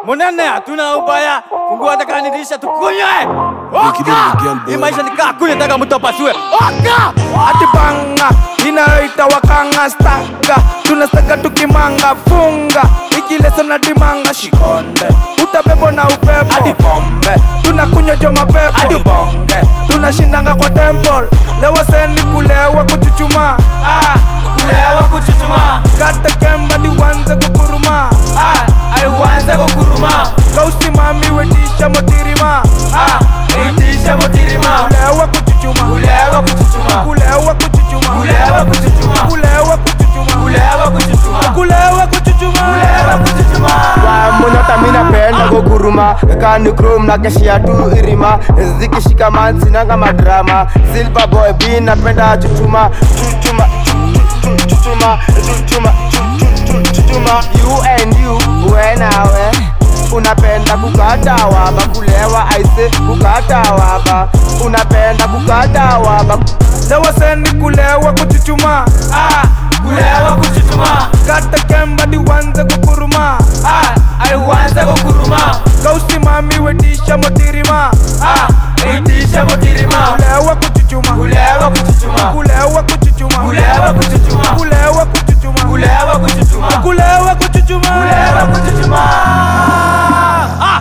Munene, hatuna ubaya. Fungua hata kama ni dirisha tukunywe. Oka! Hii maisha ni kaa kunywe taka mtu apasue. Oka! Ati banga inayoita wakanga staka tunastaka tukimanga funga ikileso na dimanga shikonde utabebo na upepo hadi pombe tunakunywa jo mapepo hadi bonge tunashindanga kwa temple lewa seni kulewa kuchuchuma ah, Kulewa kuchuchuma. kata kemba diwanze kukuruma ah, Aiwanze kukuruma. kausimami wetisha motirima ah, Itisha mutirima. kulewa kuchuchuma Kulewa kuchuchuma. kulewa kuchuchuma Kulewa kuchuchuma. kulewa kuchuchuma Kulewa kuchuchuma. kulewa kuchuchuma Kulewa kuchuchuma. monyota minapenda kuguruma kani chrome na keshia tu irima zikishika mansi nanga madrama silver boy b napenda chuchuma chuchuma chu- chu- chu- chuchuma chuchuma chu- chu- chu- chuchuma you and you we nawe unapenda kukata waba kulewa aise kukata waba unapenda kukata waba lewa seni kulewa kuchuchuma ah, Kulewa kuchuchuma. kata kemba diwanze kukuruma Ah, aiwanze kukuruma. kausimami wetisha motirima Ah, itisha mutirima. kulewa kuchuchuma Kulewa kuchuchuma. kulewa kuchuchuma Kulewa kuchuchuma. kulewa kuchuchuma Kulewa kuchuchuma. kulewa kuchuchuma Kulewa kuchuchuma. Ah,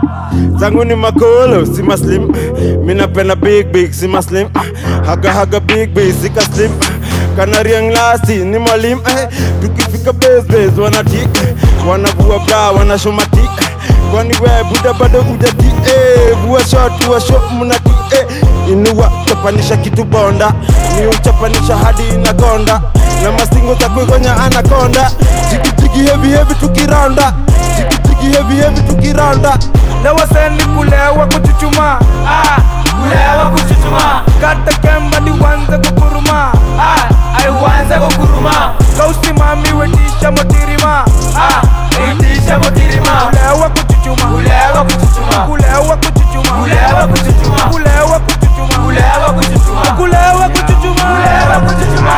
zangu ni makolo si maslim minapenda big big si maslim Ah, haga haga big big sika slim Ah, kanariang lasti ni mwalim eh, tukifika besbes wanatik wanavua bra wanashomati kwani we buda bado ujati eh, vua shot vua shot mnati eh, inua chapanisha kitu bonda ni uchapanisha hadi inakonda na masingo za kuigonya anakonda jigijigi hevi hevi tukiranda jigijigi hevi hevi tukiranda lewa seni kulewa kuchuchuma ah, kulewa kuchuchuma. kata kemba diwanze kukuruma Ah, aiwanze kukuruma. kausimami wetisha motirima Ah, itisha mutirima. kulewa kuchuchuma Kulewa kuchuchuma. kulewa kuchuchuma Kulewa kuchuchuma. kulewa kuchuchuma Kulewa kuchuchuma. kulewa kuchuchuma Kulewa kuchuchuma.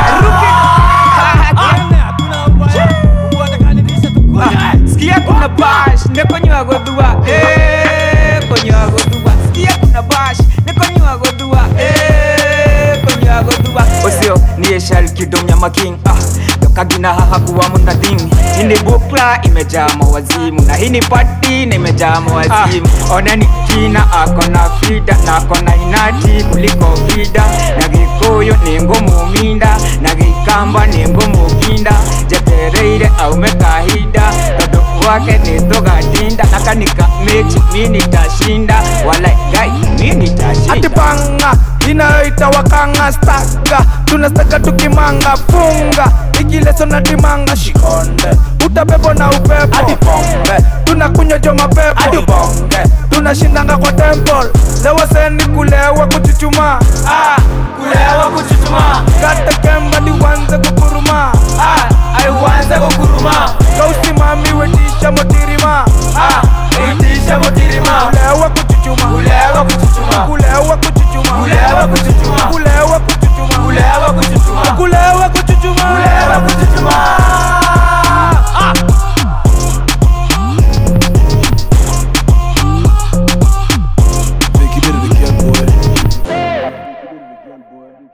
Munene, hatuna ubaya. Fungua hata kama ni dirisha tukunywe. sikia kuna bash nekonywa godhua eh, konywa godhua sikia kuna bash nekonywa godhua eh, konywa godhua osio niye shal kidomnya making ah kagina haha kuwa munadhing hini bukla imejaa mawazimu na hini pati na imejaa mawazimu ah, oneni kina akona fida na akona inati kuliko vida na gikuyu ni ngumu minda na gikamba ni ngumu kinda jetereire aume kahinda tondu wake ni tugatinda na kanika mechi mi nitashinda wala gai mi ati nitashinda banga inayoita wakanga staka tunastaka tukimanga funga ikileso na dimanga shikonde utabebo na upepo hadi pombe tunakunywa jo mapepo hadi bonge tunashindanga kwa temple lewa seni kulewa kuchuchuma ah, Kulewa kuchuchuma. kata kemba diwanze kukuruma